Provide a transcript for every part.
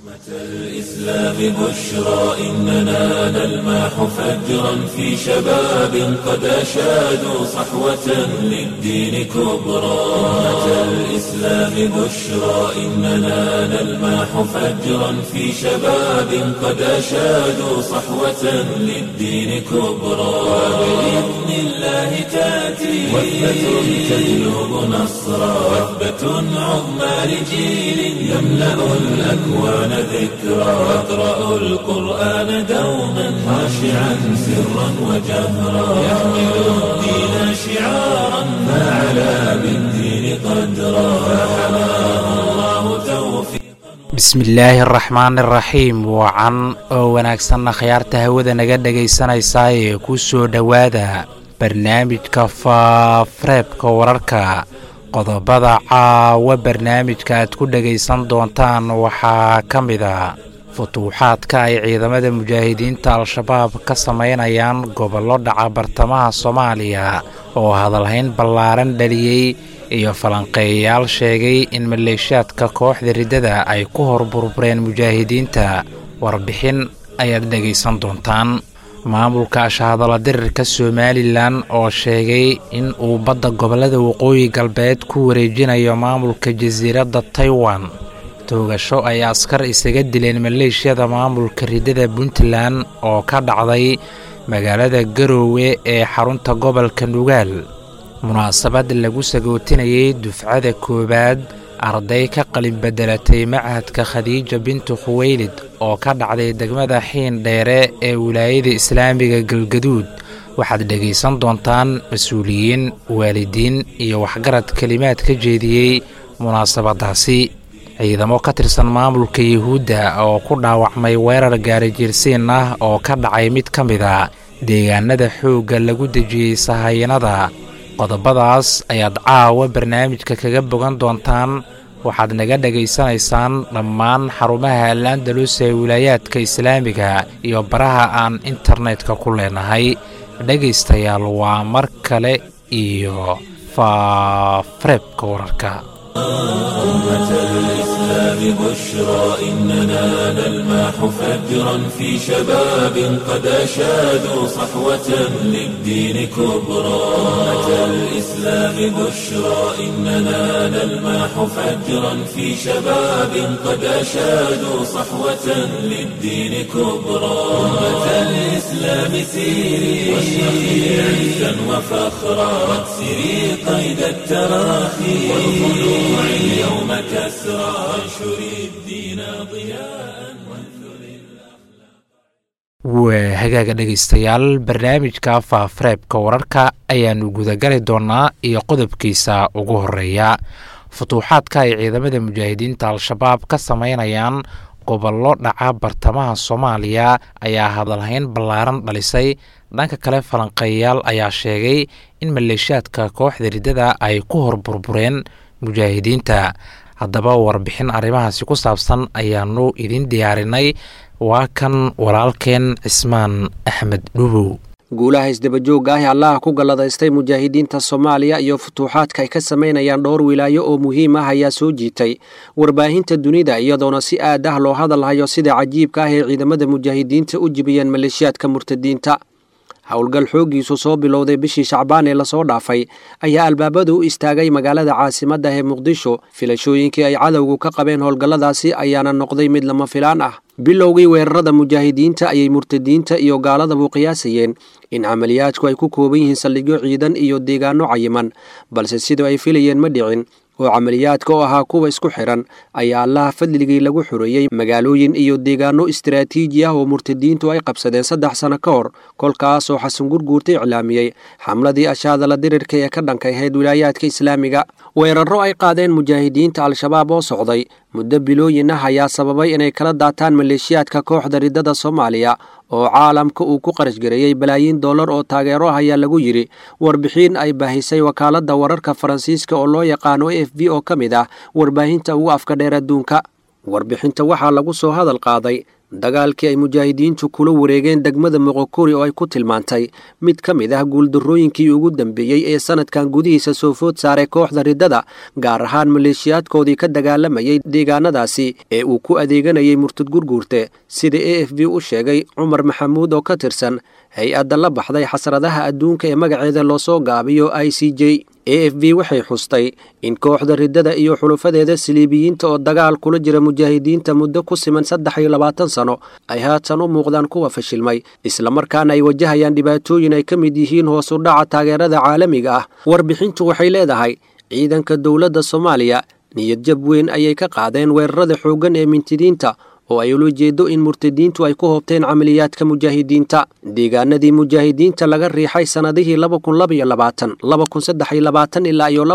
الإسلام بشرى إننا نلمح فجرا في شباب قد أشادوا صحوة للدين كبرى أمة الإسلام بشرى إننا نلمح فجرا في شباب قد أشادوا صحوة للدين كبرى وبإذن الله تأتي وثبة تجلب نصرا وثبة عظمى لجيل يملأ الأكوان ذكرا يقرأ القرآن دوما خاشعا سرا وجهرا يحمل الدين شعارا فعلى بالدين قدرا فحماه الله توفيقا bismillaahi araxmaan iraxiim wacan oo wanaagsanna khiyaarta hawada naga dhegaysanaysaa ee ku soo dhowaada barnaamijka faafreebka wararka qodobada caawa barnaamijka aad ku dhegaysan doontaan waxaa ka mid a futuuxaadka ay ciidamada mujaahidiinta al-shabaab ka samaynayaan gobollo dhaca bartamaha soomaaliya oo hadalhayn ballaaran dhaliyey iyo falanqeeyayaal sheegay in maleeshaadka kooxda riddada ay ku hor burbureen mujaahidiinta warbixin ayaad dhegaysan doontaan maamulka ashahadala dirirka somalilan oo sheegay in uu badda gobollada waqooyi galbeed ku wareejinayo maamulka jasiiradda taiwan toogasho ay askar isaga dileen maleeshiyada maamulka riddada puntland oo ka dhacday magaalada garoowe ee xarunta gobolka nugaal munaasabad lagu sagootinayay dufcada koowaad arday ka qalin bedelatay machadka khadiija bintu khuweylid oo ka dhacday degmada xiin dheere ee wilaayada islaamiga galgaduud waxaad dhegaysan doontaan mas-uuliyiin waalidiin iyo waxgarad kelimaad ka jeediyey munaasabadaasi ciidamo ka tirsan maamulka yuhuudda oo ku dhaawacmay weerar gaarijiirsiin ah oo ka dhacay mid ka mid a deegaanada xoogga lagu dejiyey sahayanada qodobadaas ayaad caawa barnaamijka kaga bogan doontaan waxaad naga dhegaysanaysaan dhammaan xarumaha al-andalus ee wilaayaadka islaamiga iyo baraha aan internetka ku leenahay dhegaystayaal waa mar kale iyo faafareebka wararka أمة الإسلام بشرى إننا نلمح فجرا في شباب قد أشادوا صحوة للدين كبرى أمة الإسلام بشرى إننا نلمح فجرا في شباب قد أشادوا صحوة للدين كبرى أمة الإسلام سيري واشرقي عزا وفخرا واكسري قيد التراخي والخلوع اليوم كسرى وانشر الدين ضياء waa hagaaga dhegaystayaal barnaamijka faafareebka wararka ayaannu gudagali doonnaa iyo qodobkiisa ugu horeeya futuuxaadka ay ciidamada mujaahidiinta al-shabaab ka samaynayaan gobollo dhaca bartamaha soomaaliya ayaa hadalhayn ballaaran dhalisay dhanka kale falanqeeyayaal ayaa sheegay in maleeshaadka kooxda riddada ay ku hor burbureen mujaahidiinta haddaba warbixin arrimahaasi ku saabsan ayaanu idin diyaarinay waa kan walaalkeen cismaan axmed dhubow guulaha isdabajoogga ah ee allaha ku galladaystay mujaahidiinta soomaaliya iyo futuuxaadka ay ka samaynayaan dhowr wilaayo oo muhiim ah ayaa soo jiitay warbaahinta dunida iyadoona si aad ah loo hadalhayo sida cajiibka ah ee ciidamada mujaahidiinta u jibiyeen maleeshiyaadka murtadiinta howlgal xooggiisu soo bilowday bishii shacbaan ee lasoo dhaafay ayaa albaabada u istaagay magaalada caasimadda ee muqdisho filashooyinkii ay cadowgu ka qabeen howlgalladaasi ayaana noqday mid lama filaan ah bilowgii weerarada mujaahidiinta ayay murtadiinta iyo gaaladabu qiyaasayeen in camaliyaadku ay ku kooban yihiin saldhigyo ciidan iyo deegaano cayiman balse sidoo ay filayeen ma dhicin oo camaliyaadka oo ahaa kuwa isku xiran ayaa allaha fadligii lagu xoreeyey magaalooyin iyo deegaano istaraatiiji ah oo murtadiintu ay qabsadeen saddex sano ka hor kolkaasoo xasan gurguurta iclaamiyey xamladii ashaadala dirirka ee ka dhankay ahayd wilaayaadka islaamiga weerarro ay qaadeen mujaahidiinta al-shabaab oo socday muddo bilooyin ah ayaa sababay inay kala daataan maleeshiyaadka kooxda riddada soomaaliya oo caalamka uu ku qarash gareeyey balaayiin dollar oo taageero ah ayaa lagu yidhi warbixin ay baahisay wakaaladda wararka faransiiska oo loo yaqaano a f b oo ka mid ah warbaahinta ugu afka dheer adduunka warbixinta waxaa lagu soo hadal qaaday dagaalkii ay mujaahidiintu kula wareegeen degmada moqokuri oo ay ku tilmaantay mid ka mid ah guuldarrooyinkii ugu dambeeyey ee sanadkan gudihiisa soo food saaray kooxda riddada gaar ahaan maleeshiyaadkoodii ka dagaalamayay deegaanadaasi ee uu ku adeeganayay murtad gurguurte sida a f b u sheegay cumar maxamuud oo ka tirsan hay-adda la baxday xasradaha adduunka ee magaceeda loosoo gaabiyo i c j a f b waxay xustay in kooxda riddada iyo xulufadeeda saliibiyiinta oo dagaal kula jira mujaahidiinta muddo ku siman saddex iyo labaatan sano ay haatan u muuqdaan kuwa fashilmay islamarkaana ay wajahayaan dhibaatooyin ay ka mid yihiin hoos u dhaca taageerada caalamiga ah warbixintu waxay leedahay ciidanka dowladda soomaaliya niyad jab weyn ayay ka qaadeen weerarada xooggan ee mintidiinta oo ay ula jeedo in murtadiintu ay ku hobteen camaliyaadka mujaahidiinta deegaanadii mujaahidiinta laga riixay sannadihii ilaa iyo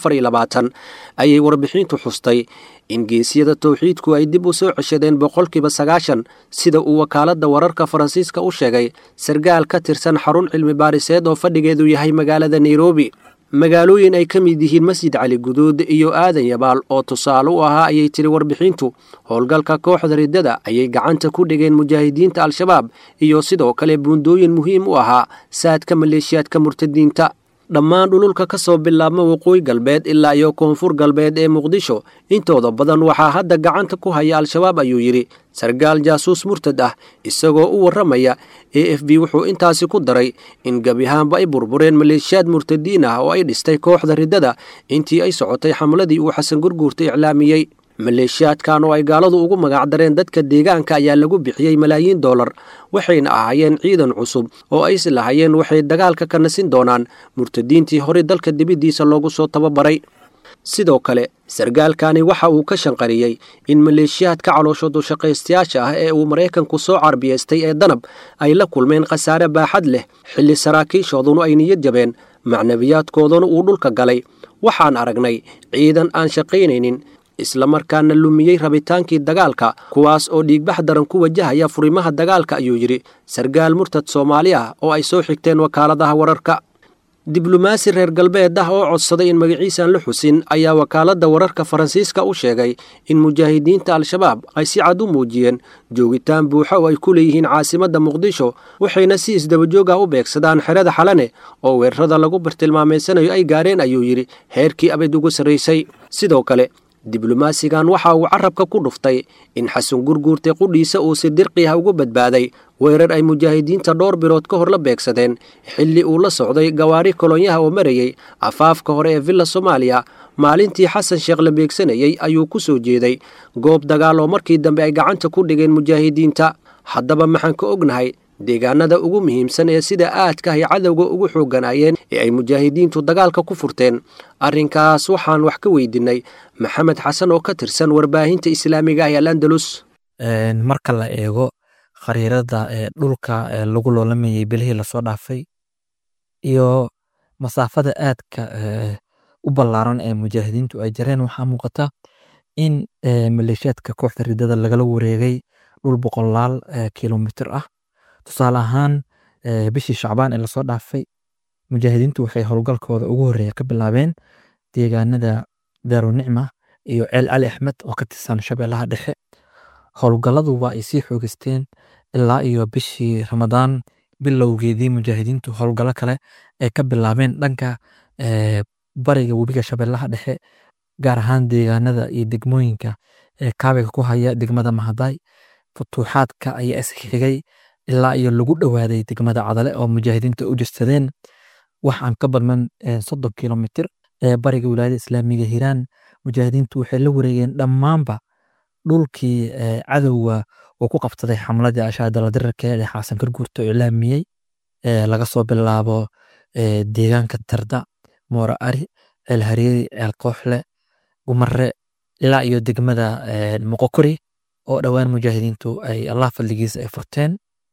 ayay warbixintu xustay in geesiyada towxiidku ay dib u soo ceshadeen boqolkiiba sagaashan sida uu wakaaladda wararka faransiiska u sheegay sargaal ka tirsan xarun cilmi baariseed oo fadhigeedu yahay magaalada nairobi magaalooyin ay ka mid yihiin masjid cali guduud iyo aadan yabaal oo tusaale u ahaa ayay tiri warbixintu howlgalka kooxda riddada ayay gacanta ku dhigeen mujaahidiinta al-shabaab iyo sidoo kale buundooyin muhiim u ahaa saadka maleeshiyaadka murtadiinta dhammaan dhululka ka soo bilaabma waqooyi galbeed ilaa iyo koonfur galbeed ee muqdisho intooda badan waxaa hadda gacanta ku haya al-shabaab ayuu yidhi sargaal jaasuus murtad ah isagoo u warramaya a f b wuxuu intaasi ku daray in gebi ahaanba ay burbureen maleeshiyaad murtadiin ah oo ay dhistay kooxda riddada intii ay socotay xamladii uu xasan gurguurta iclaamiyey maleeshiyaadkan oo ay gaaladu ugu magacdareen dadka deegaanka ayaa lagu bixiyey malaayiin dollar waxayna ahaayeen ciidan cusub oo ay is lahayeen waxay dagaalka ka nasin doonaan murtadiintii horey dalka dibiddiisa loogu soo tababaray sidoo kale sargaalkani waxa uu ka shanqariyey in maleeshiyaadka calooshoodu shaqaystayaasha ah ee uu maraykanku soo carbiyaystay ee danab ay la kulmeen khasaare baaxad leh xilli saraakiishoodunu ay niyad jabeen macnabiyaadkooduna uu dhulka galay waxaan aragnay ciidan aan shaqaynaynin islamarkaana lumiyey rabitaankii dagaalka kuwaas oo dhiigbax daran ku wajahaya furimaha dagaalka ayuu yidhi sargaal murtad soomaali ah oo ay soo xigteen wakaaladaha wararka diblomaasi reer galbeed ah oo codsaday in magaciisaan la xusin ayaa wakaaladda wararka faransiiska u sheegay in mujaahidiinta al-shabaab ay si cad u muujiyeen joogitaan buuxa oo ay ku leeyihiin caasimadda muqdisho waxayna si isdabajoog ah u beegsadaan xerada xalane oo weerarada lagu bartilmaameysanayo ay gaareen ayuu yidhi heerkii abid ugu sarraysay sidoo kale diblomaasigan waxa uu carabka ku dhuftay in xasan gurguurtay qudhiisa uu si dirqi ah uga badbaaday weerar ay mujaahidiinta dhowr bilood ka hor la beegsadeen xilli uu la socday gawaari kolonyaha oo marayey afaafka hore ee villa soomaaliya maalintii xasan sheekh la beegsanayey ayuu ku soo jeeday goob dagaal oo markii dambe ay gacanta ku dhigeen mujaahidiinta haddaba maxaan ka ognahay deegaanada ugu muhiimsan ee sida aadka ay cadowga ugu xooganaayeen ee ay mujaahidiintu dagaalka ku furteen arrinkaas waxaan wax ka weydinnay maxamed xasan oo ka tirsan warbaahinta islaamiga ah al andalus marka la eego khariirada ee dhulka ee lagu loolamayay bilihii lasoo dhaafay iyo masaafada aadka u ballaaran ee mujaahidiintu ay jareen waxaa muuqata in maleeshiyaadka kooxda ridada lagala wareegay dhul boqolaal kilomitir ah tusaale ahaan bishii shacbaan ee lasoo dhaafay mujaahidiintu waxay howlgalkooda ugu horreeya ka bilaabeen deegaanada daarunicma iyo ceel cali axmed oo ka tirsan shabeellaha dhexe howlgalladu waa ay sii xoogeysteen ilaa iyo bishii ramadaan bilowgeedii mujaahidiintu howlgallo kale ay ka bilaabeen dhanka bariga webiga shabeellaha dhexe gaar ahaan deegaanada iyo degmooyinka ee kaabiga ku haya degmada mahaday futuuxaadka ayaa isxigay ilaa iyo lagu dhowaaday degmada cadale oo mujaahidiinta u jirsadeen wax aan ka badman soddon kilomitir ee bariga wilaayada islaamiga hiiraan mujaahidiintu waxay la wareegeen dhammaanba dhulkii cadowga uu ku qabsaday xamladii ashaadala dirarka ee xaasan karguurta oo ilaamiyey laga soo bilaabo deegaanka tarda moora ari ceel hareeri ceel kooxle gumare ilaa iyo degmada moqokori oo dhowaan mujaahidiintu ay allah fadligiisa ay furteen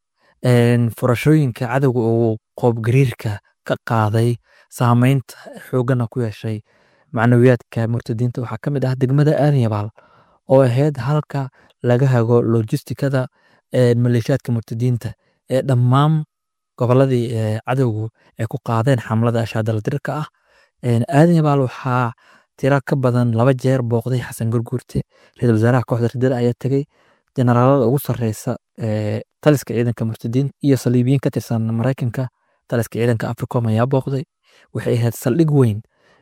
furashooyinka cadowga uu qoobgariirka ka qaaday saameynta xoogana ku yeeshay macnawiyaadka murtadiinta waxaa ka mid ah degmada aanyabaal oo ahayd halka laga hago lojistikada maleeshiyaadka murtadiinta ee dhammaan goboladii cadowgu ay ku qaadeen xamlada ashaadaladirka ah aanyabaal waxaa tira ka badan laba jeer booqday xasan gurguurte ra-isul wasaaraha kooxda ridada ayaa tegey generaalada ugu sareysa taliska ciidanka murtadiin iyo saliibiyiin ka tirsan maraykanka taliska ciidanka africom ayaa booqday waxay ahayd saldhig weyn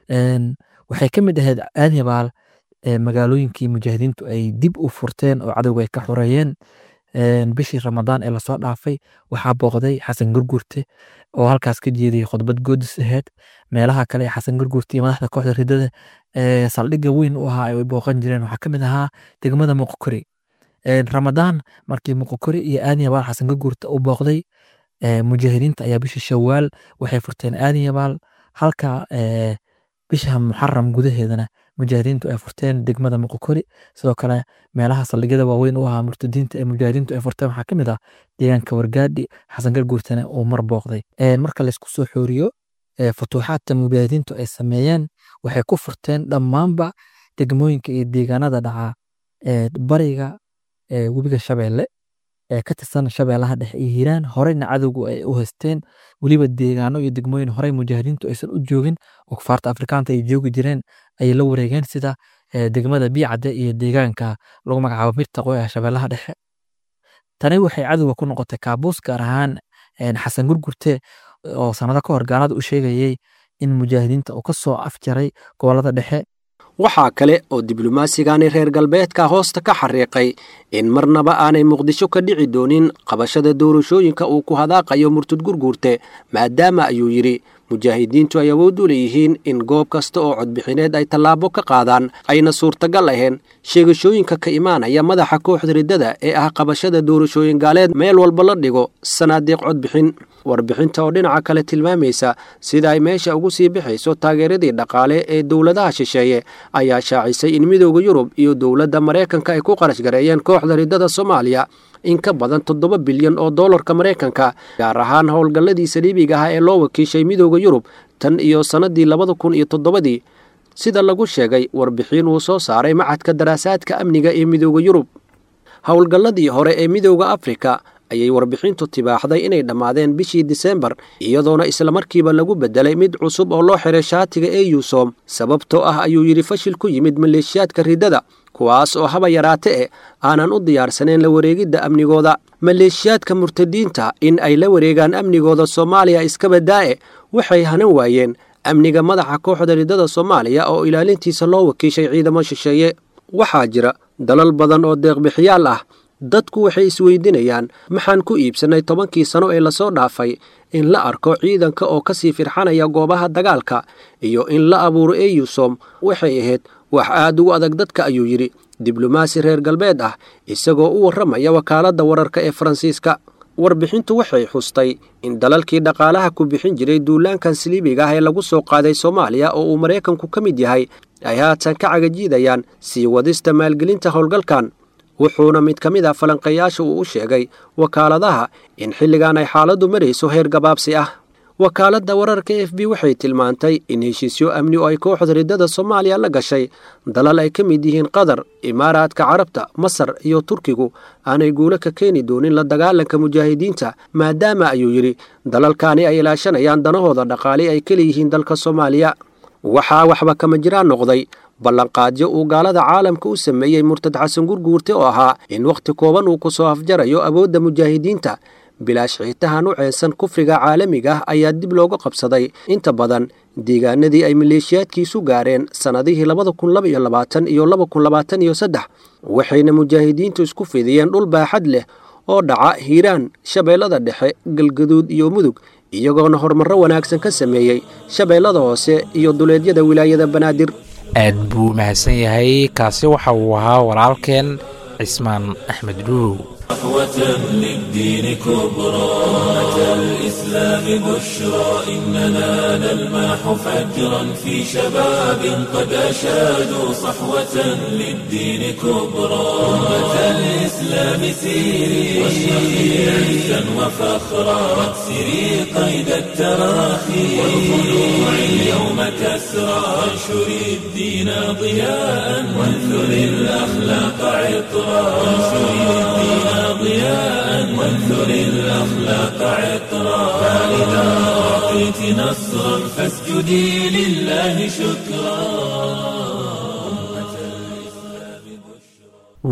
waxay ka mid ahayd aadyabaal magaalooyinkii mujaahidiintu ay dib u furteen oo cadowga ay ka xoreeyeen bishii ramadaan ee lasoo dhaafay waxaa booqday xasan gurgurte oo halkaas ka jeediyay khudbad goodis aheyd meelaha kale ee xasan gurgurte iyo madaxda kooxda ridada saldhigga weyn u ahaa ay booqan jireen waxaa kamid ahaa degmada muqokori ramadaan markii muqokori iyo aadyabaal xasan gurgurte u booqday mujaahidiinta ayaa bishii shawaal waxay furteen aadyabaal halka bisha muxaram gudaheedana mujaahidiintu ay furteen degmada muqokori sidoo kale meelaha saldhigyada waaweyn u ahaa murtadiinta ee mujaahidiintu ay furteen waxaa kamid ah deegaanka wargaadhi xasan garguurtana uu mar booqday marka laysku soo xooriyo futuuxaadka mujaahidiintu ay sameeyeen waxay ku furteen dhammaanba degmooyinka iyo deegaanada dhaca bariga webiga shabeelle ee ka tirsan shabeellaha dhexe iyo hiiraan horeyna cadowgu ay u haysteen weliba deegaano iyo degmooyin horey mujaahidiintu aysan u joogin oo kufaarta afrikaanta ay joogi jireen ayay la wareegeen sida degmada biicadde iyo deegaanka lagu magacaabo mirtaqo ee shabeellaha dhexe tani waxay cadowga ku noqotay kaabuus gaar ahaan xasan gurgurte oo sanado ka hor gaalada u sheegayay in mujaahidiinta uu ka soo afjaray gobolada dhexe waxaa kale oo diblomaasigaani reer galbeedka hoosta ka xariiqay in marnaba aanay muqdisho ka dhici doonin qabashada doorashooyinka uu ku hadaaqayo murtud gurguurte maadaama ayuu yidhi mujaahidiintu ay awood u leeyihiin in goob kasta oo codbixineed ay tallaabo ka qaadaan ayna suurtagal ahayn sheegashooyinka ka imaanaya madaxa kooxda riddada ee ah qabashada doorashooyin gaaleed meel walba la dhigo sanaadeeq codbixin warbixinta oo dhinaca kale tilmaamaysa sida ay meesha ugu sii bixayso taageeradii dhaqaale ee dowladaha shisheeye ayaa shaacisay in midooda yurub iyo dowladda maraykanka ay ku qarash gareeyeen kooxda riddada soomaaliya in ka badan toddoba bilyan oo doolarka maraykanka gaar ahaan howlgalladii saliibiga ah ee loo wakiishay midooda yurub tan iyo sannadii labada kun iyo toddobadii sida lagu sheegay warbixin uu soo saaray macadka daraasaadka amniga ee midooda yurub howlgalladii hore ee midooda afrika ayay warbixintu tibaaxday inay dhammaadeen bishii disembar iyadoona islamarkiiba lagu beddelay mid cusub oo loo xiray shaatiga ee yuusom sababtoo ah ayuu yidhi fashil ku yimid maleeshiyaadka riddada kuwaas oo haba yaraate e aanan u diyaarsaneen la wareegidda amnigooda maleeshiyaadka murtadiinta in ay la wareegaan amnigooda soomaaliya iska baddaa'e waxay hanan waayeen amniga madaxa kooxda riddada soomaaliya oo ilaalintiisa loo wakiishay ciidamo shisheeye waxaa jira dalal badan oo deeqbixiyaal ah dadku waxay isweydinayaan maxaan ku iibsannay tobankii sano ee lasoo dhaafay in la arko ciidanka oo ka sii firxanaya goobaha dagaalka iyo in la abuuro eyusom waxay ahayd wax aad ugu adag dadka ayuu yidhi diblomaasi reer galbeed ah isagoo u warramaya wakaaladda wararka ee faransiiska warbixintu waxay xustay in dalalkii dhaqaalaha ku bixin jiray duulaankan saliibiga ah ee lagu soo qaaday soomaaliya oo uu maraykanku ka mid yahay ay haatan ka cagajiidayaan sii wadista maalgelinta howlgalkan wuxuuna mid ka mid ah falanqayaasha uu u sheegay wakaaladaha in xilligan ay xaaladdu marayso heer gabaabsi ah wakaaladda wararka f b waxay tilmaantay in heshiisyo amni oo ay kooxda riddada soomaaliya la gashay dalal ay ka mid yihiin qatar imaaraadka carabta masar iyo turkigu aanay guulo ka keeni doonin la dagaalanka mujaahidiinta maadaama ayuu yidhi dalalkaani ay ilaashanayaan danahooda dhaqaale ay ka leeyihiin dalka soomaaliya waxaa waxba kama jiraan noqday ballanqaadyo uu gaalada caalamka u sameeyey murtad xasan gurguurte oo ahaa in wakhti kooban uu ku soo afjarayo awoodda mujaahidiinta bilaash xiitahan u ceensan kufriga caalamiga ah ayaa dib looga qabsaday inta badan deegaanadii ay maleeshiyaadkiisu gaareen sannadihii labada kun laba iyo labaatan iyo laba kun labaatan iyo saddex waxayna mujaahidiintu isku fidiyeen dhul baaxad leh oo dhaca hiiraan shabeellada dhexe galgaduud iyo mudug iyagoona horumarro wanaagsan ka sameeyey shabeellada hoose iyo duleedyada wilaayada banaadir aad buu mahadsan yahay kaasi waxa uu ahaa walaalkeen cismaan axmed dhuuw صحوة للدين كبرى أتى الإسلام بشرى إننا نلمح فجرا في شباب قد أشادوا صحوة للدين كبرى أتى الإسلام سيري واشرقي عزا وفخرا واكسري قيد التراخي والخلوع اليوم كسرى وانشري الدين ضياء وانثري الأخلاق عطرا وانشري الدين ضياء وانثر الأخلاق عطرا فإذا أعطيت نصرا فاسجدي لله شكرا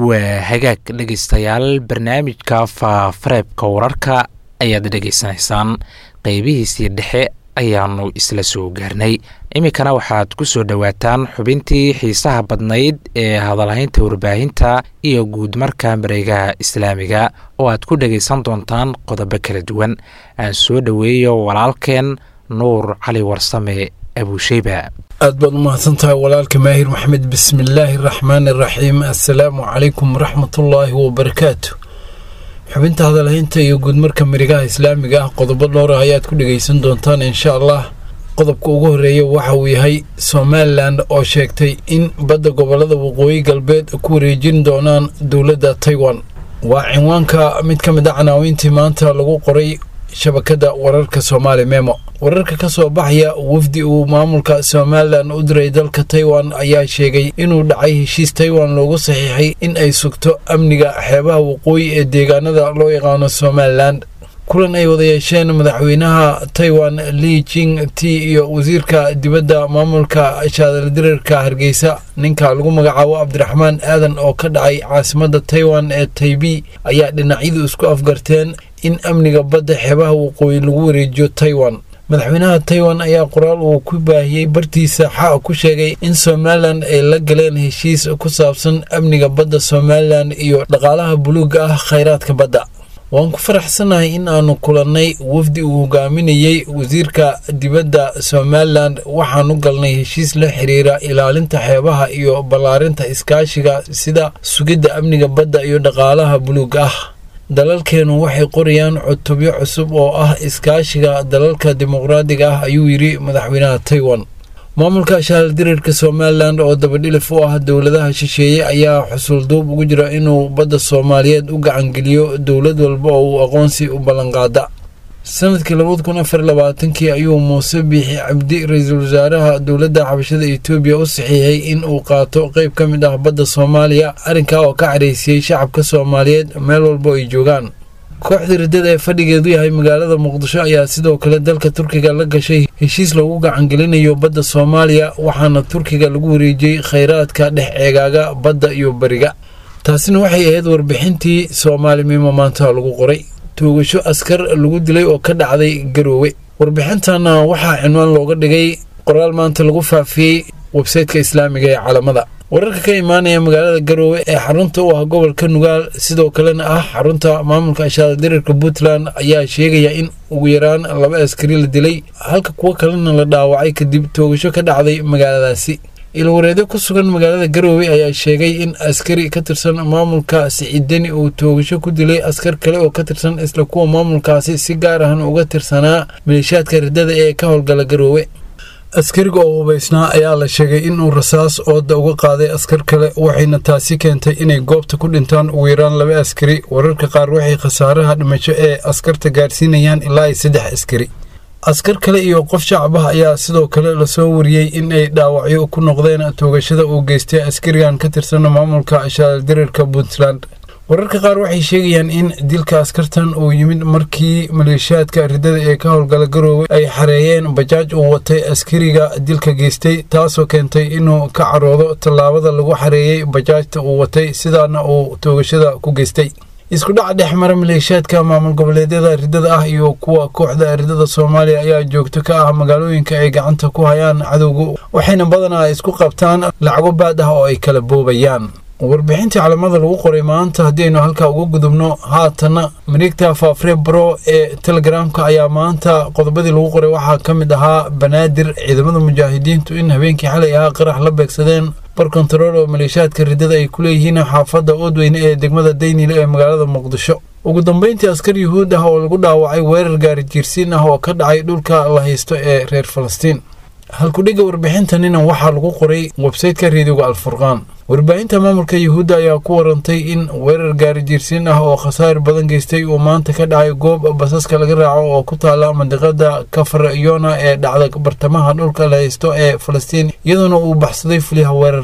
waa hagaag dhegaystayaal barnaamijka faafareebka wararka ayaad dhegaysanaysaan qeybihiisii dhexe ayaanu isla soo gaarnay iminkana waxaad ku soo dhowaataan xubintii xiisaha badnayd ee hadalhaynta warbaahinta iyo guud marka mareegaha islaamiga oo aad ku dhegaysan doontaan qodobo kala duwan aan soo dhoweeyo walaalkeen nuur cali warsame abuusheyba aad baad u mahadsantahay walaalka maahir maxmed bismillaahi araxmaani araxiim assalaamu calaykum waraxmatullaahi wabarakaatu xubinta hadalhaynta iyo guudmarka marigaha islaamiga ah qodobo dhowra ayaad ku dhegaysan doontaan insha allah qodobka ugu horeeya waxa uu yahay somalilan oo sheegtay in badda gobolada waqooyi galbeed ku wareejin doonaan dowladda taiwan waa cinwaanka mid ka mid a canaawiintii maanta lagu qoray shabakada wararka soomaali memo wararka ka soo baxaya wafdi uu maamulka somalilan u diray dalka taiwan ayaa sheegay inuu dhacay heshiis taiwan loogu saxiixay in ay sugto amniga xeebaha waqooyi ee deegaanada loo yaqaano somalilan kulan ay wada yeesheen madaxweynaha taiwan li jing t iyo wasiirka dibadda maamulka shaadaldirarka hargeysa ninka lagu magacaabo cabdiraxmaan aadan oo ka dhacay caasimada taiwan ee taibi ayaa dhinacyadu isku afgarteen in amniga badda xeebaha waqooyi lagu wareejiyo taiwan madaxweynaha taiwan ayaa qoraal uu ku baahiyey bartiisa xa ku sheegay in somalilan ay la galeen heshiis ku saabsan amniga badda somalilan iyo dhaqaalaha buluuga ah khayraadka badda waan ku faraxsanahay in aanu kulannay wafdi uu hogaaminayey wasiirka dibadda somalilan waxaanu galnay heshiis la xiriira ilaalinta xeebaha iyo ballaarinta iskaashiga sida sugidda amniga badda iyo dhaqaalaha buluuga ah dalalkeenu waxay qorayaan cutubyo cusub oo ah iskaashiga dalalka dimuqraadiga ah ayuu yidhi madaxweynaha taiwan maamulka shaaldirirka somalilan oo dabadhilif u ah dowladaha shisheeye ayaa xusulduub ugu jira inuu badda soomaaliyeed u gacangeliyo dowlad walba oo uu aqoonsi u ballanqaada sanadkii labada kun afar labaatankii ayuu muuse biixi cabdi ra-iisul wasaaraha dowladda xabashada etoobiya u saxiixay in uu qaato qeyb ka mid ah badda soomaaliya arrinkaa oo ka cadhaysiyey shacabka soomaaliyeed meel walba ay joogaan kooxda riddada ee fadhigeedu yahay magaalada muqdisho ayaa sidoo kale dalka turkiga la gashay heshiis loogu gacangelinayo badda soomaaliya waxaana turkiga lagu wareejiyey khayraadka dhex eegaaga badda iyo beriga taasina waxay ahayd warbixintii soomaalimimo maanta lagu qoray toogasho askar lagu dilay oo ka dhacday garoowe warbixintana waxaa cinwaan looga dhigay qoraal maanta lagu faafiyey websayteka islaamiga ee calamada wararka ka imaanaya magaalada garoowe ee xarunta u ah gobolka nugaal sidoo kalena ah xarunta maamulka ashaadadirirka puntland ayaa sheegaya in ugu yaraan laba askari la dilay halka kuwo kalena la dhaawacay kadib toogasho ka dhacday magaaladaasi ilwareedyo ku sugan magaalada garoowe ayaa sheegay in askari ka tirsan maamulka siciidani uu toogasho ku dilay askar kale oo ka tirsan isla kuwa maamulkaasi si gaar ahan uga tirsanaa maleeshiyaadka riddada ee ka howlgala garoowe askariga oo hubaysnaa ayaa la sheegay inuu rasaas ooda uga qaaday askar kale waxayna taasi keentay inay goobta ku dhintaan ugu yaraan laba askari wararka qaar waxay khasaaraha dhimasho ee askarta gaarsiinayaan ilaa saddex askari askar kale iyo qof shacab ah ayaa sidoo kale lasoo wariyey in ay dhaawacyo ku noqdeen toogashada uu geystay askarigan ka tirsan maamulka shaaldirirka puntland wararka qaar waxay sheegayaan in dilka askartan uu yimid markii maleeshiyaadka riddada ee ka howlgala garoowe ay xareeyeen bajaaj uu watay askariga dilka geystay taasoo keentay inuu ka caroodo tallaabada lagu xareeyey bajaajta uu watay sidaana uu toogashada ku geystay isku dhaca dhex mara maleeshiyaadka maamul goboleedyada riddada ah iyo kuwa kooxda riddada soomaaliya ayaa joogto ka ah magaalooyinka ay gacanta ku hayaan cadowga waxayna badanaa isku qabtaan lacago baad ah oo ay kala boobayaan warbixintii calamada lagu qoray maanta haddii aynu halkaa uga gudubno haatana mareegta faafre bro ee telegramka ayaa maanta qodobadii lagu qoray waxaa ka mid ahaa banaadir ciidamada mujaahidiintu in habeenkii xalay ahaa qarax la beegsadeen bar kontarool oo maleeshiyaadka riddada ay ku leeyihiin xaafadda oodweyne ee degmada daynile ee magaalada muqdisho ugu dambeyntii askar yuhuud ah oo lagu dhaawacay weerar gaari jiirsiin ah oo ka dhacay dhulka la haysto ee reer falastiin halkudhigga warbixintanina waxaa lagu qoray websayteka reediyoga alfurqaan warbaahinta maamulka yuhuudda ayaa ku warantay in weerar gaari jiirsiin ah oo khasaar badan geystay uu maanta ka dhacay goob basaska laga raaco oo ku taala mandiqada kafar yona ee dhacda bartamaha dhulka la haysto ee falastiin iyadoona uu baxsaday fuliyaha weerarka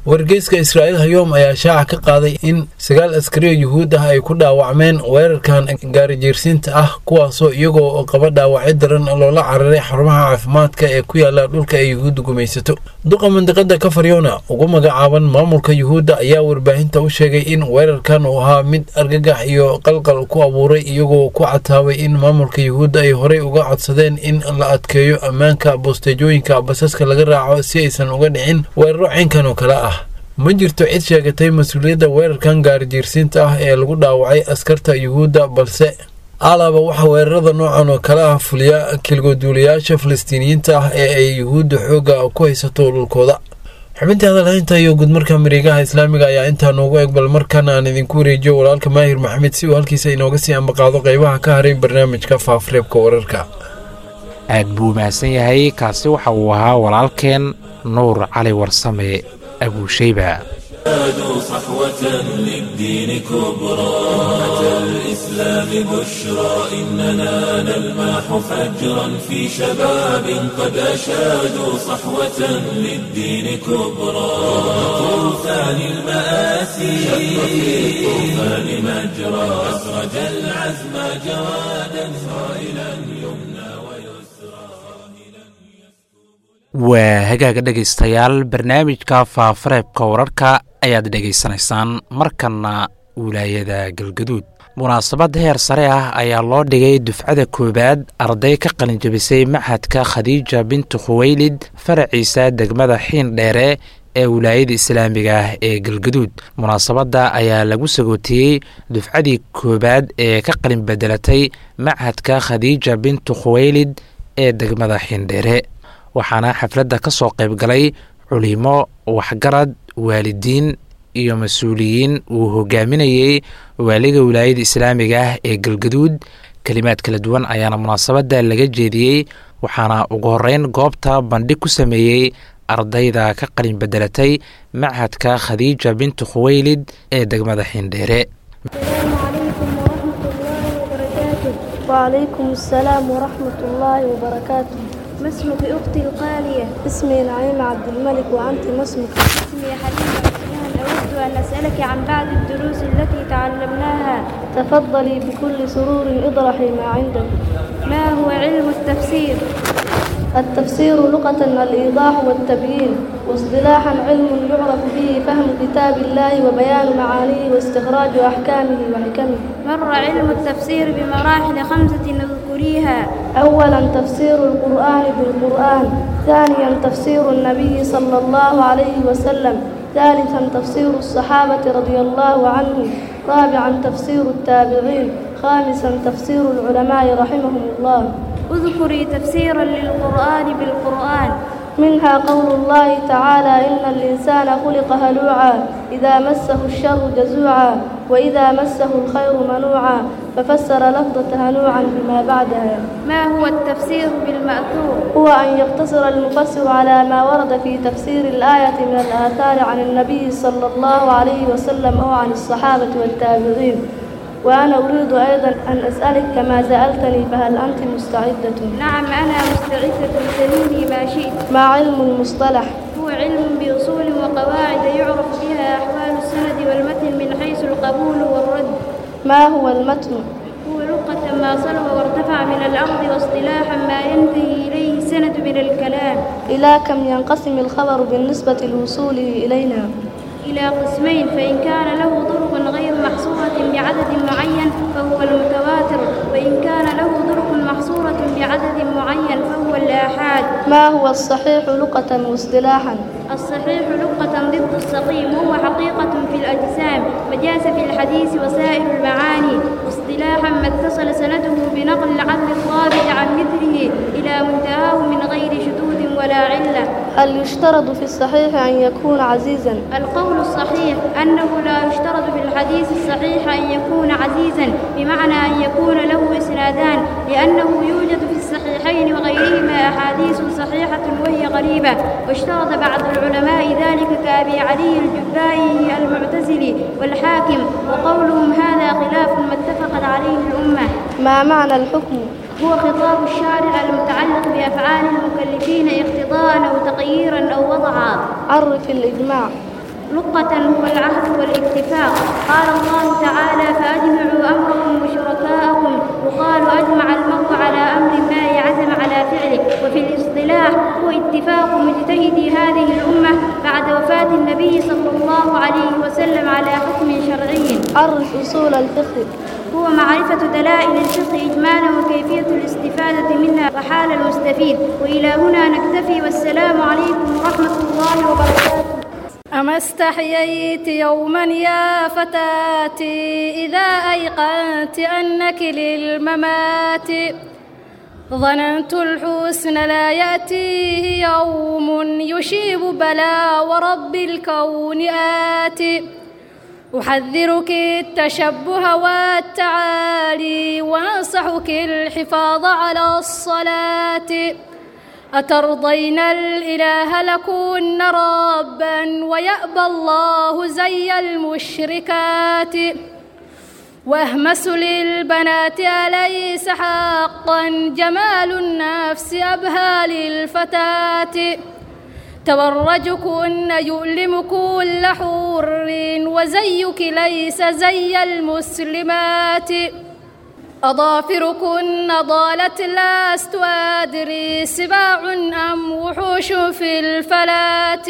wargeyska israa'iil hayoom ayaa shaaca ka qaaday in sagaal askariyo yuhuud ah ay ku dhaawacmeen weerarkan gaarijiirsiinta ah kuwaasoo iyagoo qaba dhaawacyo daran loola cararay xarumaha caafimaadka ee ku yaala dhulka ay yuhuudda gumaysato duqa mandiqada kafaryona ugu magacaaban maamulka yuhuudda ayaa warbaahinta u sheegay in weerarkan uu ahaa mid argagax iyo qalqal ku abuuray iyagoo ku cataabay in maamulka yuhuudda ay horey uga codsadeen in la adkeeyo ammaanka bosteejooyinka basaska laga raaco si aysan uga dhicin weeraro caynkan oo kale ah ma jirto cid sheegatay mas-uuliyadda weerarkan gaarijiirsiinta ah ee lagu dhaawacay askarta yuhuudda balse alaaba waxaa weerarada noocan oo kale ah fuliya kilgoduulayaasha falastiiniyiinta ah ee ay yuhuudda xoogga ku haysato dhulkooda xubintii hadalhaynta iyo gudmarka mareegaha islaamiga ayaa intaa noogu eg bal markan aan idinku wareejiyo walaalka maahir maxamed si uu halkiisa inooga sii ambaqaado qeybaha ka haray barnaamijka faafreebka wararka aad buu mahadsan yahay kaasi waxa uu ahaa walaalkeen nuur cali warsame abuushayba زادوا صحوة للدين كبرى أتى الإسلام بشرى إننا نلمح فجرا في شباب قد أشادوا صحوة للدين كبرى طوفان المآسي شق في الطوفان مجرى أسرج العزم جوادا صائلا يمنى ويسرى waa hagaaga dhegaystayaal barnaamijka faafareebka wararka ayaad dhegaysanaysaan markanna wilaayada galgaduud munaasabad heer sare ah ayaa loo dhigay dufcada koowaad arday ka qalinjabisay maxadka khadiija bintu khuweylid faraciisa degmada xiin dheere ee wilaayada islaamiga ah ee galgaduud munaasabadda ayaa lagu sagootiyey dufcadii koowaad ee ka qalin bedelatay machadka khadiija bintu khuweylid ee degmada xiindheere waxaana xafladda ka soo qayb galay culimo waxgarad waalidiin iyo mas-uuliyiin uu hogaaminayey waaliga wilaayada islaamiga ah ee galgaduud kelimaad kala duwan ayaana munaasabadda laga jeediyey waxaana ugu horeyn goobta bandhig ku sameeyey ardayda ka qalin bedelatay machadka khadiija bintu khuweylid ee degmada xiindheere وعليكم السلام ورحمة الله وبركاته ما اسمك أختي الغالية؟ اسمي نعيم عبد الملك وأنت ما اسمك؟ اسمي حليمة عثمان أود أن أسألك عن بعض الدروس التي تعلمناها تفضلي بكل سرور اطرحي ما عندك ما هو علم التفسير؟ التفسير لغة الإيضاح والتبيين واصطلاحا علم يعرف به فهم كتاب الله وبيان معانيه واستخراج أحكامه وحكمه مر علم التفسير بمراحل خمسة نذكريها أولا تفسير القرآن بالقرآن ثانيا تفسير النبي صلى الله عليه وسلم ثالثا تفسير الصحابة رضي الله عنهم رابعا تفسير التابعين خامسا تفسير العلماء رحمهم الله اذكري تفسيرا للقرآن بالقرآن منها قول الله تعالى إن الإنسان خلق هلوعا إذا مسه الشر جزوعا وإذا مسه الخير منوعا ففسر لفظة هنوعا بما بعدها ما هو التفسير بالمأثور هو أن يقتصر المفسر على ما ورد في تفسير الآية من الآثار عن النبي صلى الله عليه وسلم أو عن الصحابة والتابعين وأنا أريد أيضا أن أسألك كما سألتني فهل أنت مستعدة؟ نعم أنا مستعدة سليني ما شئت ما علم المصطلح؟ هو علم بأصول وقواعد يعرف بها أحوال السند والمتن من حيث القبول والرد ما هو المتن؟ هو لغة ما صلب وارتفع من الأرض واصطلاحا ما ينتهي إليه السند من الكلام إلى كم ينقسم الخبر بالنسبة لوصوله إلينا؟ إلى قسمين فإن كان له طرق غير محصورة بعدد معين فهو المتواتر وإن كان له طرق محصورة بعدد معين فهو الآحاد ما هو الصحيح لغة واصطلاحا؟ الصحيح لغة ضد السقيم وهو حقيقة في الأجسام مجاز في الحديث وسائر المعاني واصطلاحا ما اتصل سنده بنقل العدل الضابط عن مثله إلى منتهاه من غير شذوذ ولا علة هل يشترط في الصحيح أن يكون عزيزا؟ القول الصحيح أنه لا يشترط في الحديث الصحيح أن يكون عزيزا بمعنى أن يكون له إسنادان لأنه يوجد في الصحيحين وغيرهما أحاديث صحيحة وهي غريبة واشترط بعض العلماء ذلك كأبي علي الجبائي المعتزلي والحاكم وقولهم هذا خلاف ما اتفقت عليه الأمة ما معنى الحكم؟ هو خطاب الشارع المتعلق بأفعال المكلفين اقتضاء أو تغييرا أو وضعا عرف الإجماع لقة هو العهد والاتفاق قال الله تعالى فأجمعوا أمركم وشركاءكم وقال أجمع المرء على أمر ما عزم على فعله وفي الاصطلاح هو اتفاق مجتهدي هذه الأمة بعد وفاة النبي صلى الله عليه وسلم على حكم شرعي عرف أصول الفقه هو معرفة دلائل الفقه إجمالا وكيفية الاستفادة منها وحال المستفيد وإلى هنا نكتفي والسلام عليكم ورحمة الله وبركاته أما استحييت يوما يا فتاتي إذا أيقنت أنك للممات ظننت الحسن لا يأتيه يوم يشيب بلا ورب الكون آتي أحذرك التشبه والتعالي وأنصحك الحفاظ على الصلاة أترضين الإله لكن ربا ويأبى الله زي المشركات واهمس للبنات أليس حقا جمال النفس أبهى للفتاة تبرجكن يؤلم كل حور وزيك ليس زي المسلمات أظافركن ضالت لست أدري سباع أم وحوش في الفلات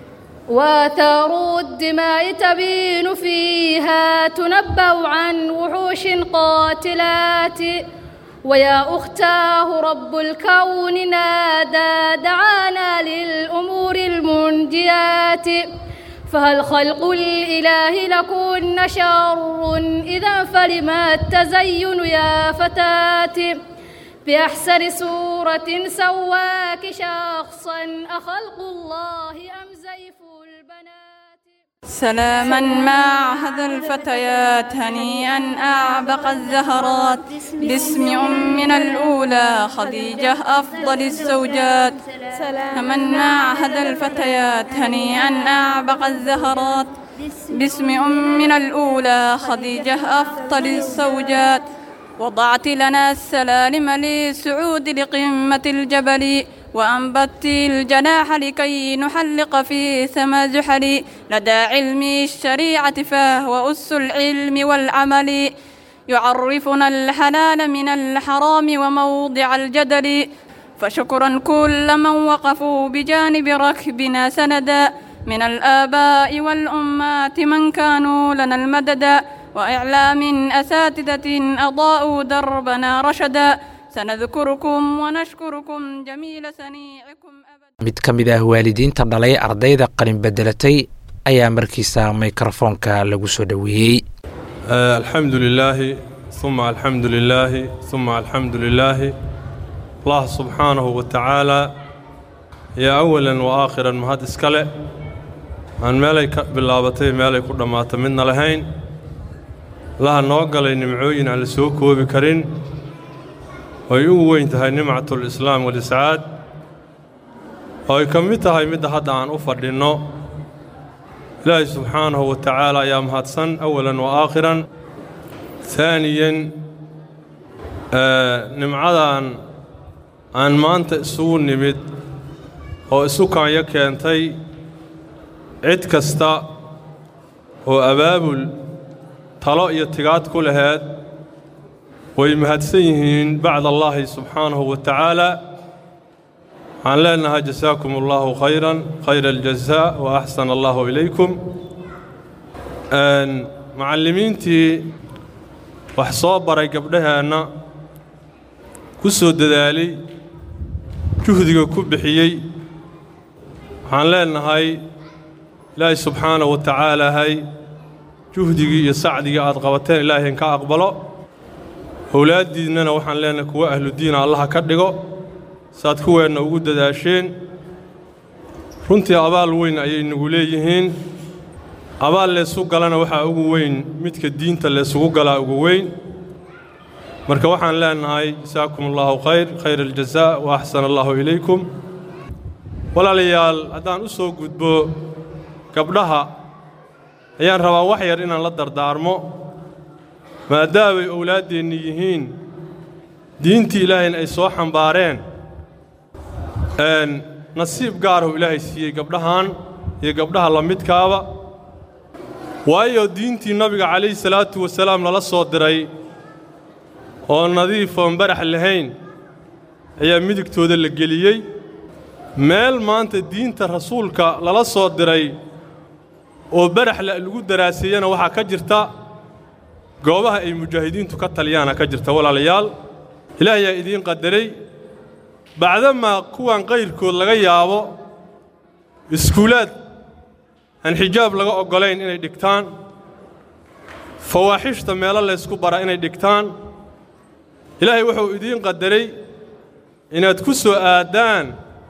وآثار الدماء تبين فيها تنبأ عن وحوش قاتلات ويا أختاه رب الكون نادى دعانا للأمور المنجيات فهل خلق الإله لكن شر إذا فلما التزين يا فتاة بأحسن صورة سواك شخصا أخلق الله أم زيف البنات سلاما مع هذا الفتيات هنيئا أعبق الزهرات باسم أمنا الأولى خديجة أفضل الزوجات سلاما مع هذا الفتيات هنيئا أعبق الزهرات باسم أمنا الأولى خديجة أفضل الزوجات وضعت لنا السلالم للسعود لقمة الجبل وأنبت الجناح لكي نحلق في ثمى زحل لدى علم الشريعة فهو أس العلم والعمل يعرفنا الحلال من الحرام وموضع الجدل فشكرا كل من وقفوا بجانب ركبنا سندا من الآباء والأمات من كانوا لنا المددا وإعلام أساتذة أضاءوا دربنا رشدا سنذكركم ونشكركم جميل سنيعكم أبدا mid ka mid ah waalidiinta dhalay ardayda qalin bedelatay ayaa markiisa mikrofoonka lagu soo dhoweeyey الحمد لله ثم الحمد لله ثم الحمد لله الله سبحانه وتعالى يا أولا وآخرا مهد اسكاله aan meelay ka bilaabatay meelay ku dhammaato midna lahayn laha noo galay nimcooyin aan la soo koobi karin oy ugu weyn tahay nimcatul islaam waliscaad oo ay ka mid tahay midda hadda aan u fadhinno ilaahay subxaanahu wa tacaala ayaa mahadsan awalan wa aakhiran haaniyan nimcadan aan maanta isugu nimid oo isu kaanyo keentay cid kasta oo abaabul talo iyo tigaad ku laheed way mahadsan yihiin bacda allaahi subxaanahu wa tacaala waxaan leenahay jasaakum allaahu khayran khayra aljazaa wa axsana allaahu ilaykum macallimiintii wax soo baray gabdhaheenna ku soo dadaalay juhdiga ku bixiyey waxaan leenahay ilaahay subxaanahu wa tacaalaahay juhdigii iyo sacdigii aad qabateen ilaahay ka aqbalo owlaaddiinnana waxaan leenahay kuwa ahludiina allaha ka dhigo saad kuweenna ugu dadaasheen runtii abaal weyn ayay nagu leeyihiin abaal leesu galana waxaa ugu weyn midka diinta leesugu galaa ugu weyn marka waxaan leenahay jasaakum allaahu khayr khayra aljazaa wa axsana allaahu ilaykum walaalayaal haddaan u soo gudbo gabdhaha ayaan rabaa wax yar inaan la dardaarmo maadaamay owlaaddeenni yihiin diintii ilaahayna ay soo xambaareen nasiib gaaruu ilaahay siiyey gabdhahan iyo gabdhaha la midkaaba waayo diintii nabiga calayhi salaatu wasalaam lala soo diray oo nadiif oon barax lahayn ayaa midigtooda la geliyey meel maanta diinta rasuulka lala soo diray oo baraxla lagu daraaseeyana waxaa ka jirta goobaha ay mujaahidiintu ka taliyaana ka jirta walaalayaal ilaahayaa idiin qadaray bacdamaa kuwan qayrkood laga yaabo iskuulaad aan xijaab laga oggolayn inay dhigtaan fawaaxishta meelo laysku bara inay dhigtaan ilaahay wuxuu idiin qadaray inaad ku soo aaddaan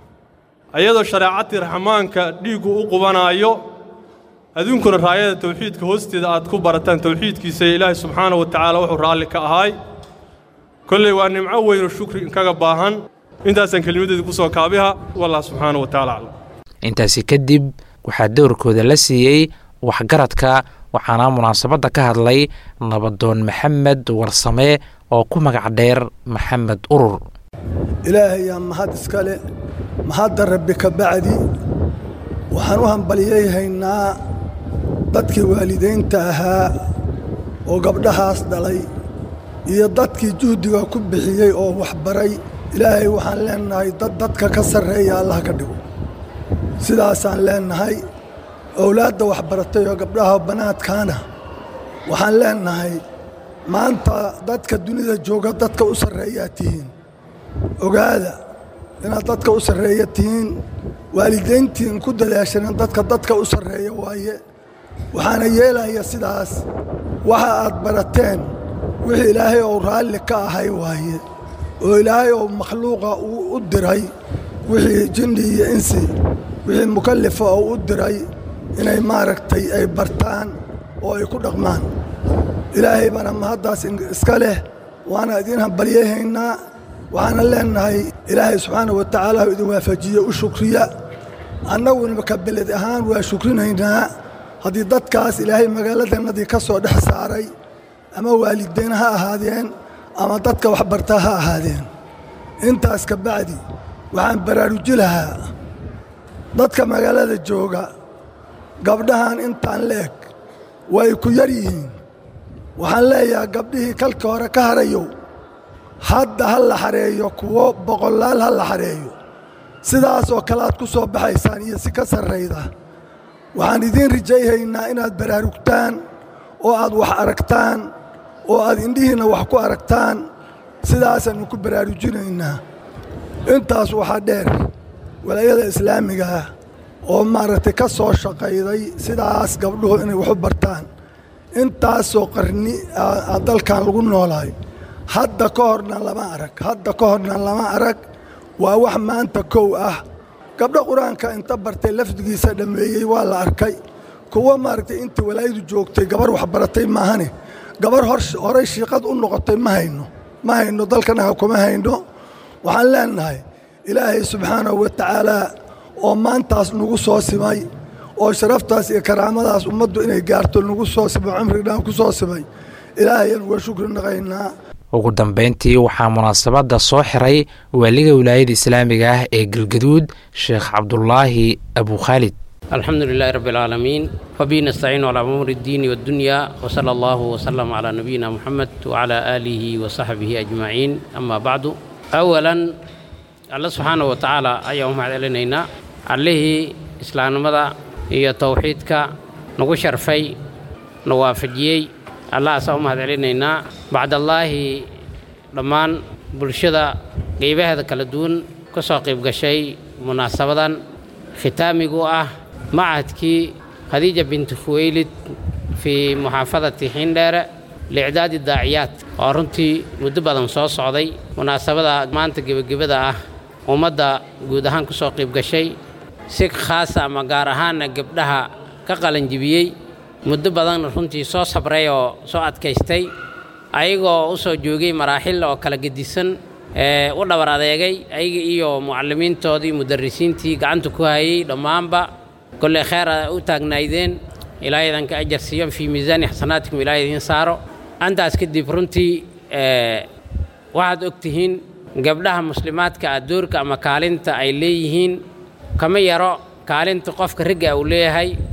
ayadoo shareecatii raxmaanka dhiiggu u qubanaayo adduunkuna raayada tawxiidka hoosteeda aad ku barataan tawxiidkiisa ee ilaahay subxaanahu wa tacaala wuxuu raalli ka ahaay kolley waa nimco weynoo shukri inkaga baahan intaasaan kelimadeeda ku soo kaabiha wallah subxaanahu wa tacaala aclam intaasi kadib waxaa dowrkooda la siiyey waxgaradka waxaana munaasabadda ka hadlay nabadoon maxamed warsame oo ku magac dheer maxamed urur ilaahayaa mahad iskale mahadda rabbi ka bacdi waxaan u hambalyayhaynaa dadkii waalidaynta ahaa oo gabdhahaas dhalay iyo dadkii juhdiga ku bixiyey oo waxbaray ilaahay waxaan leennahay dad dadka ka sarreeya allah ka dhigo sidaasaan leennahay owlaadda waxbaratay oo gabdhaha bannaadkaana waxaan leennahay maanta dadka dunida jooga dadka u sarreeyaa tihiin ogaada inaad dadka u sarreeya tihiin waalidayntiin ku dadaashanen dadka dadka u sarreeya waaye waxaana yeelaya sidaas waxa aad barateen wixii ilaahay ou raalli ka ahay waaye oo ilaahay ou makhluuqa uu u diray wixii jinni iyo insi wixii mukallifa oo u diray inay maaragtay ay bartaan oo ay ku dhaqmaan ilaahay baana mahaddaas iska leh waana idiin hambalyayhaynaa waxaana leennahay ilaahay subxaana wa tacaala u idin waafajiye u shukriya annaguna ka beled ahaan waa shukrinaynaa haddii dadkaas ilaahay magaaladannadii ka soo dhex saaray ama waalidayn ha ahaadeen ama dadka waxbarta ha ahaadeen intaas ka bacdi waxaan baraaruji lahaa dadka magaalada jooga gabdhahan intaan leeg way ku yar yihiin waxaan leeyahaa gabdhihii kalka hore ka harayow hadda ha la xareeyo kuwo boqolaal ha la xareeyo sidaasoo kale aad ku soo baxaysaan iyo si ka sarrayda waxaan idiin rajayhaynaa inaad baraarugtaan oo aad wax aragtaan oo aad indhihiinna wax ku aragtaan sidaasaannu ku baraarujinaynaa intaas waxaa dheer walaayada islaamigaah oo maaragtay ka soo shaqayday sidaas gabdhuhu inay waxu bartaan intaasoo qarni dalkan lagu noolaay hadda ka horna lama arag hadda ka horna lama arag waa wax maanta kow ah gabdho qur-aanka inta bartay lafdigiisa dhammeeyey waa la arkay kuwo maaragtay intii walaayadu joogtay gabar waxbaratay maahane gabar horey shiiqad u noqotay ma hayno ma hayno dalkanaga kuma hayno waxaan leennahay ilaahay subxaanahu wa tacaalaa oo maantaas nagu soo simay oo sharaftaas iyo karaamadaas ummaddu inay gaarto nagu soo simo cumrigdhaan ku soo simay ilaahayaan uga shukri naqaynaa ugu dambayntii waxaa munaasabadda soo xiray waaliga wilaayada islaamiga ah ee galgaduud sheekh cabdulaahi abukhaalid الحمد لله رب العالمين وبه نستعين على أمور الدين والدنيا وصلى الله وسلم على نبينا محمد وعلى آله وصحبه أجمعين أما بعد أولا الله سبحانه وتعالى أيهم علينا عليه إسلام مدى هي توحيدك نغو شرفي نوافجيي الله أسأهم علينا بعد الله لمان بلشدة قيبه هذا كالدون كسو قيب قشي مناسبة ختامي آه معهدكي خديجة بنت خويلد في محافظة حندارة لإعداد الداعيات ورنتي مدبدا soo socday munaasabada maanta gebagabada ah ummadda guud ahaan ku soo qayb gashay si khaasa ama gaar ahaanna gabdhaha ka qalanjibiyey muddo badan runtii soo sabray oo soo adkaystay ayagoo u soo joogay maraaxil oo kala gedisan ee u dhabar adeegay ayaga iyo mucallimiintoodii mudarrisiintii gacanta ku hayay dhammaanba kolley kheer a u taagnaydeen ilaahay idinka ajar siiyo fii miisaani xasanaatikum ilaahay idiin saaro antaas kadib runtii waxaad og tihiin gabdhaha muslimaadka ah doorka ama kaalinta ay leeyihiin kama yaro kaalinta qofka ragga uu leeyahay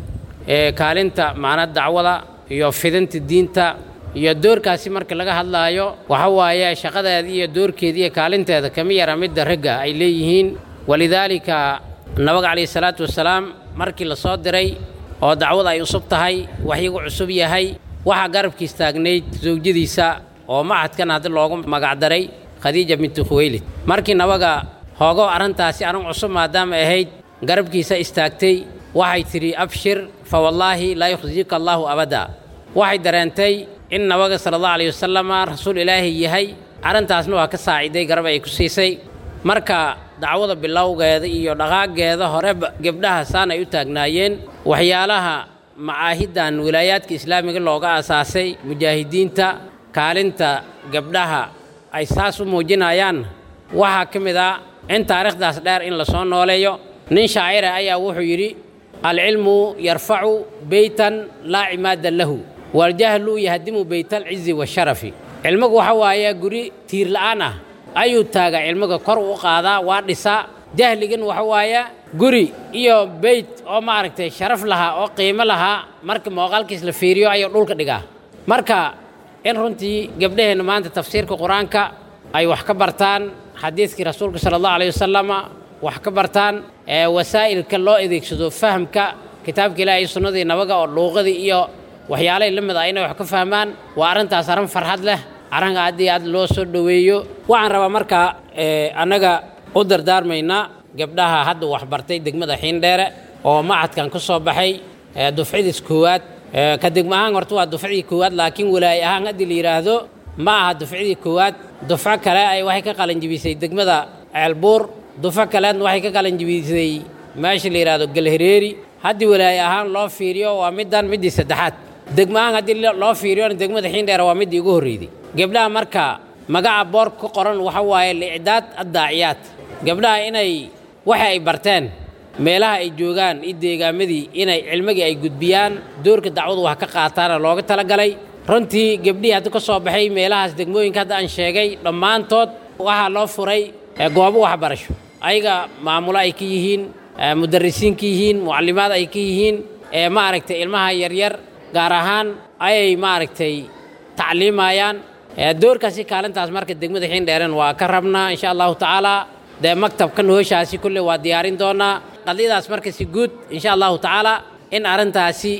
kaalinta macna dacwada iyo fidinta diinta iyo doorkaasi marka laga hadlaayo waxa waaye shaqadeeda iyo doorkeeda iyo kaalinteeda kama yara midda ragga ay leeyihiin walidaalika nabiga calayhi salaatu wasalaam markii la soo diray oo dacwada ay cusub tahay waxyigu cusub yahay waxaa garabkiis taagnayd zawjadiisa oo macadkan haddi loogu magacdaray khadiija bintu khuweylid markii nabaga hoogo arrintaasi arrin cusub maadaama ahayd garabkiisa istaagtay waxay tidhi abshir fa wallaahi laa yukhzika allaahu abada waxay dareentay in nabaga sala allahu alayh wasalama rasuul ilaahi yahay arrintaasna waa ka saaciday garab ay ku siisay marka dacwada bilowgeeda iyo dhaqaageeda horeba gebdhaha saan ay u taagnaayeen waxyaalaha macaahiddan wilaayaadka islaamiga looga aasaasay mujaahidiinta kaalinta gabdhaha ay saas u muujinayaan waxaa ka mid ah in taariikhdaas dheer in la soo nooleeyo nin shaacira ayaa wuxuu yidhi alcilmu yarfacu beytan laa cimaada lahu waljahlu yahdimu beytalcizi washarafi cilmigu waxa waaye guri tiir la'aan ah ayuu taagaa cilmiga kor u qaadaa waa dhisaa jahligan waxa waaye guri iyo beyt oo maaragtay sharaf lahaa oo qiimo lahaa marka mooqaalkiis la fiiriyo ayuu dhulka dhigaa marka in runtii gabdhaheenna maanta tafsiirka qur-aanka ay wax ka bartaan xadiidkii rasuulka sala allahu alayh wasalama wax ka bartaan wasaa'ilka loo adeegsado fahamka kitaabka ilaahi iyo sunnadii nabaga oo luuqadii iyo waxyaalay la mid ah inay wax ka fahmaan waa arrintaas arrin farxad leh arrinka aad iyo aad loo soo dhoweeyo waxaan rabaa markaa annaga u dardaarmaynaa gabdhaha hadda waxbartay degmada xiindheere oo macadkan ka soo baxay dufcadiis koowaad ka degmo ahaan horta waa dufcadii koowaad laakiin walaaye ahaan haddii la yidhaahdo ma aha dufcadii koowaad dufco kale ay waxay ka qalanjibisay degmada ceelbuur dufco kaleedna waxay ka qalanjibisay meesha la yidhaahdo galhareeri haddii walaaye ahaan loo fiiriyo waa middan middii saddexaad degmo ahaan haddii loo fiiriyona degmada xiindheere waa middii ugu horreydey gabdhaha marka magaca boor ku qoran waxa waaye licdaad addaaciyaad gabdhaha inay waxa ay barteen meelaha ay joogaan iyo deegaamadii inay cilmigii ay gudbiyaan doorka dacwadu wax ka qaataana looga talagalay runtii gabdhihii hadda ka soo baxay meelahaas degmooyinka hadda aan sheegay dhammaantood waxaa loo furay goobo waxbarasho ayaga maamulo ay ka yihiin mudarisiin ka yihiin mucallimaad ay ka yihiin maaragtay ilmaha yaryar gaar ahaan ayay maaragtay tacliimayaan doorkaasi kaalintaas marka degmada xiindheeren waa ka rabnaa insha allahu tacaala dee maktabkan hooshaasi kulle waa diyaarin doonaa qadiyadaas marka si guud insha allahu tacaala in arrintaasi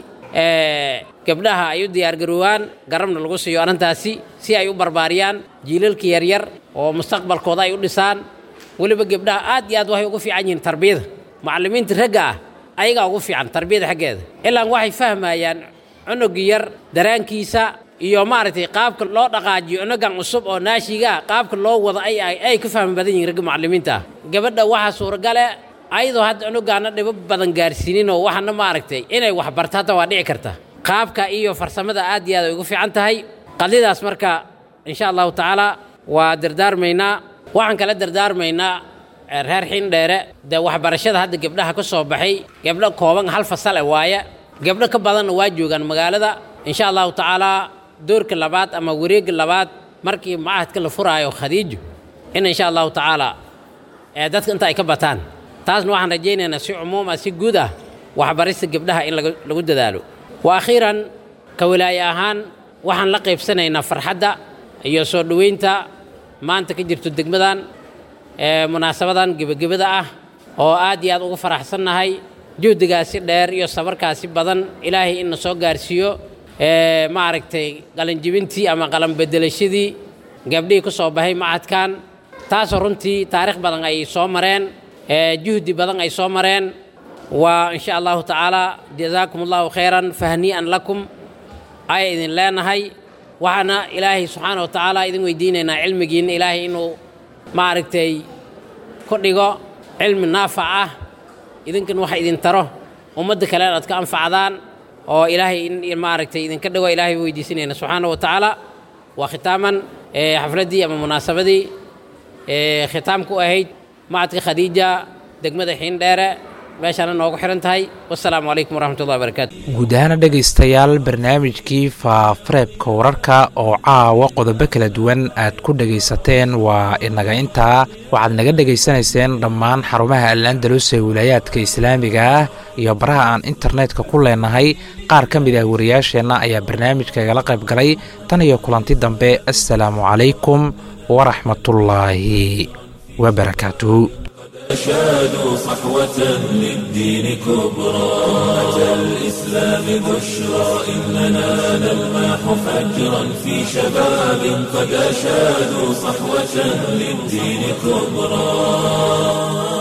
gabdhaha ay u diyaargaroowaan garabna lagu siiyo arrintaasi si ay u barbaariyaan jiilalka yaryar oo mustaqbalkooda ay u dhisaan weliba gabdhaha aad iyo aad waxay ugu fiican yihiin tarbiyada macallimiinta ragga ah ayagaa ugu fiican tarbiyada xaggeeda ilaan waxay fahmayaan cunugii yar daraankiisa iyo maaragtay qaabka loo dhaqaajiyo cunugan cusub oo naashigaa qaabka loo wado ay ay ka fahmi badan yihiin ragga macallimiinta ah gabadha waxaa suuragale ayadoo hadda cunugaana dhibo badan gaarsiinin oo waxaana maaragtay inay wax barta hadda waa dhici karta qaabka iyo farsamada aad iyo aad ay ugu fiican tahay qadiyadaas marka insha allahu tacaala waa dardaarmaynaa waxaan kala dardaarmaynaa reer xindheere dee waxbarashada hadda gabdhaha ka soo baxay gabdho kooban hal fasal e waaye gabdho ka badanna waa joogaan magaalada insha allahu tacaalaa doorka labaad ama wareegga labaad markii macahadka la furaayo khadiijo in insha allahu tacaala dadka inta ay ka bataan taasna waxaan rajaynaynaa si cumuum ah si guud ah waxbarista gabdhaha in lagu dadaalo wa akhiiran ka walaaye ahaan waxaan la qaybsanaynaa farxadda iyo soo dhoweynta maanta ka jirto degmadan ee munaasabadan gebagabada ah oo aad iyo aad ugu faraxsannahay juhdigaasi dheer iyo sabarkaasi badan ilaahay inna soo gaarsiiyo ee maaragtay qalanjibintii ama qalanbedelashadii gabdhihii ku soo baxay macadkan taasoo runtii taarikh badan ay soo mareen ee juhdi badan ay soo mareen waa insha allahu tacaala jazaakum allahu khayran fahnii'an lakum ay idin leenahay waxaana ilaahay subxaana wa tacaala idin weydiinaynaa cilmigiinna ilaahay inuu maaragtay ku dhigo cilmi naafac ah idinkan waxa idin taro ummadda kale aad ka anfacdaan oo ilaahay in maaragtay idinka dhigo ilaahay weydiisanayna subxaana wa tacaala waa khitaaman xafladdii ama munaasabadii khitaam ku ahayd macadka khadiija degmada xiindheere meeshaana noogu xihan tahay wasalaamu calaykum waraxmatullahi wabarakaatu guud ahaana dhegaystayaal barnaamijkii faafareebka wararka oo caawa qodobo kala duwan aad ku dhegaysateen waa inaga intaa waxaad naga dhegaysanayseen dhammaan xarumaha al-andalus ee wilaayaadka islaamiga ah iyo baraha aan internetka ku leenahay qaar ka mid ah wariyaasheenna ayaa barnaamijka igala qayb galay tan iyo kulanti dambe assalaamu calaykum waraxmatullaahi wabarakaatuhu أشادوا صحوة للدين كبرى أتى الإسلام بشرى إننا نلمح فجرا في شباب قد أشادوا صحوة للدين كبرى